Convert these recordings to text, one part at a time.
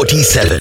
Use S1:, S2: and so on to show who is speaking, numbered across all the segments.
S1: 47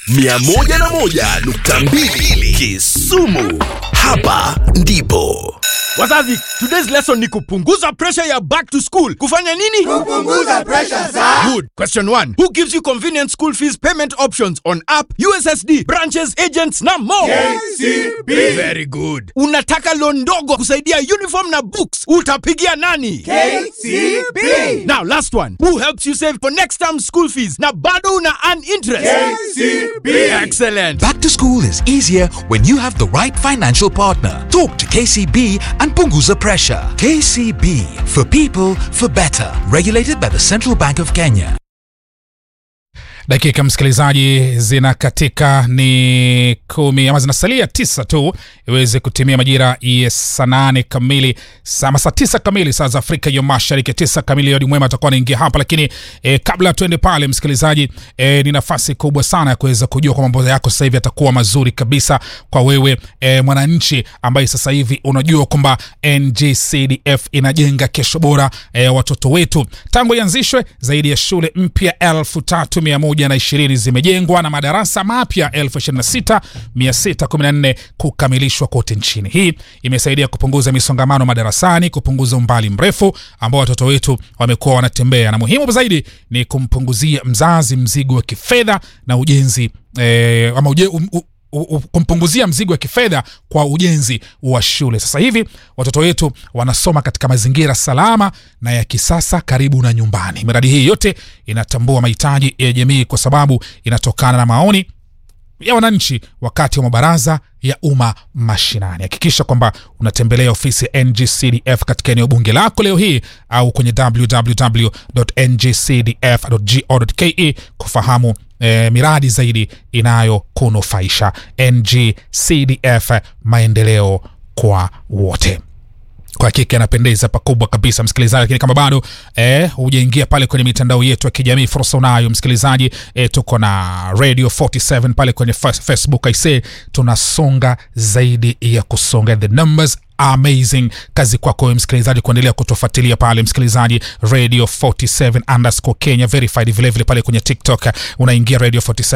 S1: 101.2 Kisumu. Hapa ndipo
S2: Wazazi, today's lesson ni kupunguza pressure ya back to school. Kufanya nini?
S3: Kupunguza pressure za
S2: Good. Question 1. Who gives you convenient school fees payment options on app, USSD, branches, agents na more?
S3: KCB.
S2: Very good. Unataka loan ndogo kusaidia uniform na books. Utapigia nani?
S3: KCB.
S2: Now last one. Who helps you save for next term school fees na bado una earn interest?
S3: KCB.
S2: Excellent.
S4: Back to school is easier when you have the right financial partner. Talk to KCB and Punguza Pressure. KCB for people for better. Regulated by the Central Bank of Kenya.
S5: dakika msikilizaji zinakatika ni kumi ama zinasalia tisa tu iweze kutimia majira ya saa nane kamili sama saa tisa kamili saa za afrika ya mashariki tisa kamili yodi mwema atakuwa anaingia hapa lakini eh, kabla tuende pale msikilizaji eh, ni nafasi kubwa sana ya kuweza kujua kwa mambo yako sasa hivi yatakuwa mazuri kabisa kwa wewe eh, mwananchi ambaye sasa hivi unajua kwamba ngcdf inajenga kesho bora eh, watoto wetu tangu ianzishwe zaidi ya shule mpya elfu tatu mia moja na ishirini zimejengwa na madarasa mapya elfu ishirini na sita mia sita kumi na nne kukamilishwa kote nchini hii imesaidia kupunguza misongamano madarasani kupunguza umbali mrefu ambao watoto wetu wamekuwa wanatembea na muhimu zaidi ni kumpunguzia mzazi mzigo wa kifedha na ujenzi eh, ama uje, um, u, u- u- kumpunguzia mzigo wa kifedha kwa ujenzi wa shule sasa hivi watoto wetu wanasoma katika mazingira salama na ya kisasa karibu na nyumbani miradi hii yote inatambua mahitaji ya jamii kwa sababu inatokana na maoni ya wananchi wakati wa mabaraza ya umma mashinani hakikisha kwamba unatembelea ofisi ya ngcdf katika eneo bunge lako leo hii au kwenye www.ngcdf.go.ke kufahamu eh, miradi zaidi inayokunufaisha ngcdf maendeleo kwa wote kwa hakika inapendeza pakubwa kabisa msikilizaji lakini kama bado eh, hujaingia pale kwenye mitandao yetu ya kijamii fursa unayo msikilizaji eh, tuko na radio 47 pale kwenye fa- facebook aise tunasonga zaidi ya kusonga the numbers amazing kazi kwako wewe msikilizaji kuendelea kutufuatilia pale msikilizaji radio 47 underscore kenya verified vilevile vile pale kwenye tiktok unaingia radio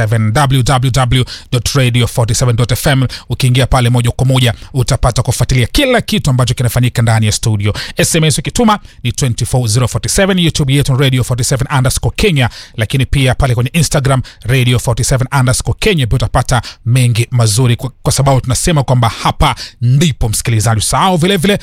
S5: 47 www.radio47.fm ukiingia pale moja kwa moja utapata kufuatilia kila kitu ambacho kinafanyika ndani ya studio sms ukituma ni 24047 youtube yetu ni radio 47 underscore kenya lakini pia pale kwenye instagram radio 47 underscore kenya pia utapata mengi mazuri kwa, kwa sababu tunasema kwamba hapa ndipo msikilizaji usahau vilevile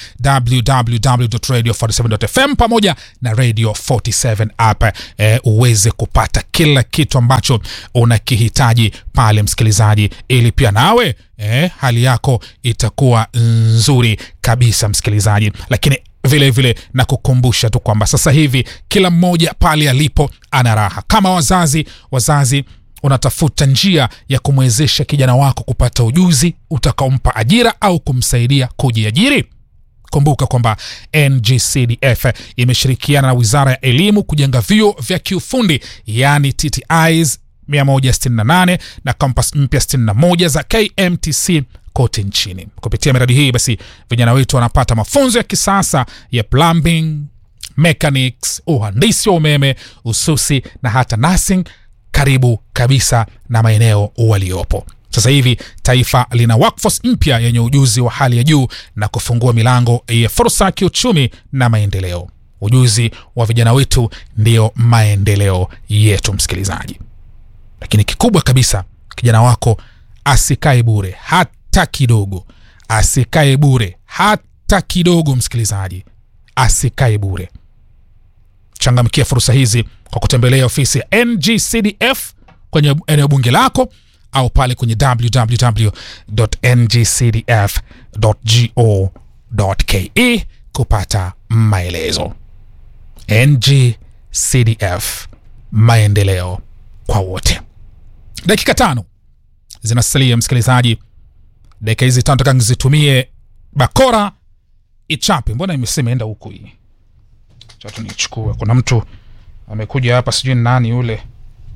S5: www.radio47.fm pamoja na radio 47 app eh, uweze kupata kila kitu ambacho unakihitaji pale msikilizaji ili pia nawe eh, hali yako itakuwa nzuri kabisa msikilizaji lakini vile vile na kukumbusha tu kwamba sasa hivi kila mmoja pale alipo ana raha kama wazazi wazazi unatafuta njia ya kumwezesha kijana wako kupata ujuzi utakaompa ajira au kumsaidia kujiajiri kumbuka kwamba ngcdf imeshirikiana na wizara ya elimu kujenga vyuo vya kiufundi yaani ttis 168 na kampas mpya 61 za kmtc kote nchini kupitia miradi hii basi vijana wetu wanapata mafunzo ya kisasa ya plumbing mechanics uhandisi wa umeme ususi na hata nursing karibu kabisa na maeneo waliopo sasa hivi taifa lina workforce mpya yenye ujuzi wa hali ya juu na kufungua milango ya fursa ya kiuchumi na maendeleo ujuzi wa vijana wetu ndiyo maendeleo yetu msikilizaji lakini kikubwa kabisa kijana wako asikae bure hata kidogo asikae bure hata kidogo msikilizaji asikae bure changamkia fursa hizi kwa kutembelea ofisi ya ngcdf kwenye eneo bunge lako au pale kwenye www.ngcdf.go.ke kupata maelezo ngcdf maendeleo kwa wote dakika tano zinasalia msikilizaji dakika hizi tano taka nizitumie bakora ichape mbona imesema enda huku hii chatu nichukue kuna mtu amekuja hapa sijui ni nani yule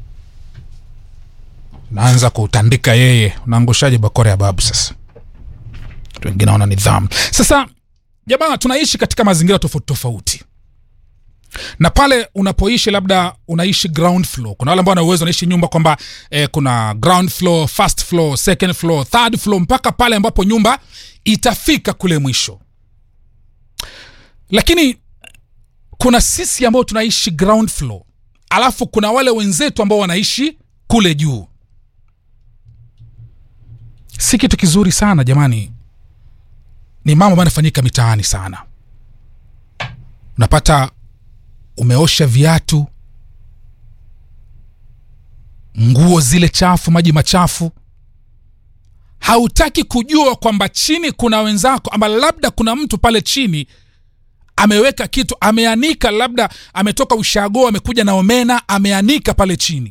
S5: naanza kutandika yeye unaangushaje bakora ya babu sasa watu wengine wana nidhamu sasa jamaa tunaishi katika mazingira tofauti tofauti na pale unapoishi labda unaishi ground floor kuna wale ambao wana uwezo wanaishi nyumba kwamba eh, kuna ground floor first floor second floor third floor mpaka pale ambapo nyumba itafika kule mwisho lakini kuna sisi ambao tunaishi ground floor alafu kuna wale wenzetu ambao wanaishi kule juu si kitu kizuri sana jamani ni mambo ambayo yanafanyika mitaani sana unapata umeosha viatu nguo zile chafu maji machafu hautaki kujua kwamba chini kuna wenzako ama labda kuna mtu pale chini ameweka kitu ameanika labda ametoka ushago amekuja na omena ameanika pale chini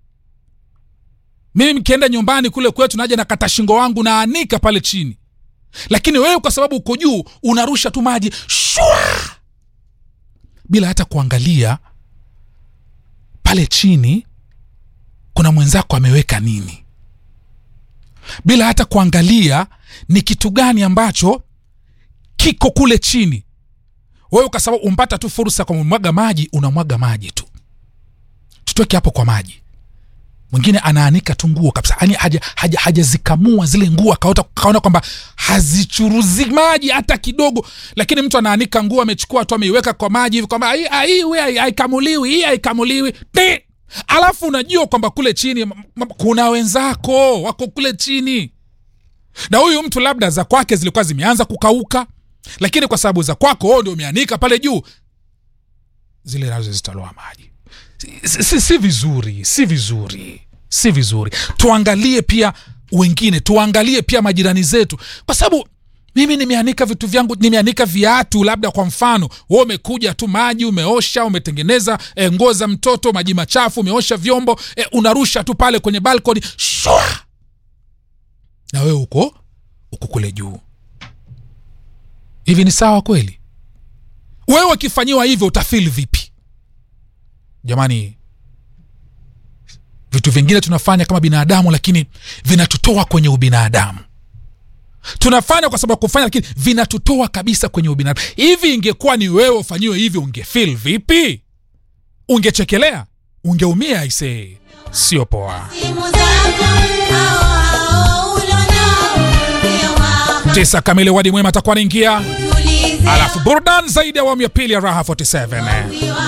S5: mimi mkienda nyumbani kule kwetu naja na kata shingo wangu naanika pale chini lakini wewe kwa sababu uko juu unarusha tu maji shwa bila hata kuangalia pale chini kuna mwenzako ameweka nini bila hata kuangalia ni kitu gani ambacho kiko kule chini wewe kwa sababu umpata tu fursa kwa mwaga maji unamwaga maji tu tutoke hapo kwa maji mwingine anaanika tu nguo kabisa yani hajazikamua haja, hajazikamua zile nguo akaota kaona kwamba hazichuruzi maji hata kidogo lakini mtu anaanika nguo amechukua tu ameiweka kwa maji hivi kwamba "Hii- ah, hii we- haikamuliwi hii haikamuliwi Ti! alafu unajua kwamba kule chini m- m- kuna wenzako wako kule chini na huyu mtu labda za kwake zilikuwa zimeanza kukauka lakini kwa sababu za kwako wewe ndio umeanika pale juu zile nazo zitaloa maji si, si, si vizuri si vizuri si vizuri tuangalie pia wengine tuangalie pia majirani zetu kwa sababu mimi nimeanika vitu vyangu nimeanika viatu labda kwa mfano we umekuja tu maji umeosha umetengeneza e, nguo za mtoto maji machafu umeosha vyombo e, unarusha tu pale kwenye balkoni shwa na wewe uko uko kule juu hivi ni sawa kweli wewe ukifanyiwa hivyo utafil vipi jamani vitu vingine tunafanya kama binadamu lakini vinatutoa kwenye ubinadamu tunafanya kwa sababu ya kufanya lakini vinatutoa kabisa kwenye ubinadamu hivi ingekuwa ni wewe ufanyiwe hivyo ungefil vipi ungechekelea ungeumia aisee sio poa
S6: Simu zako hao hao ulionao ndio wako
S5: tisa kamili wadi mwema atakuwa anaingia
S6: tulize
S5: alafu burdan zaidi ya awamu ya pili ya raha 47
S6: Ukiwa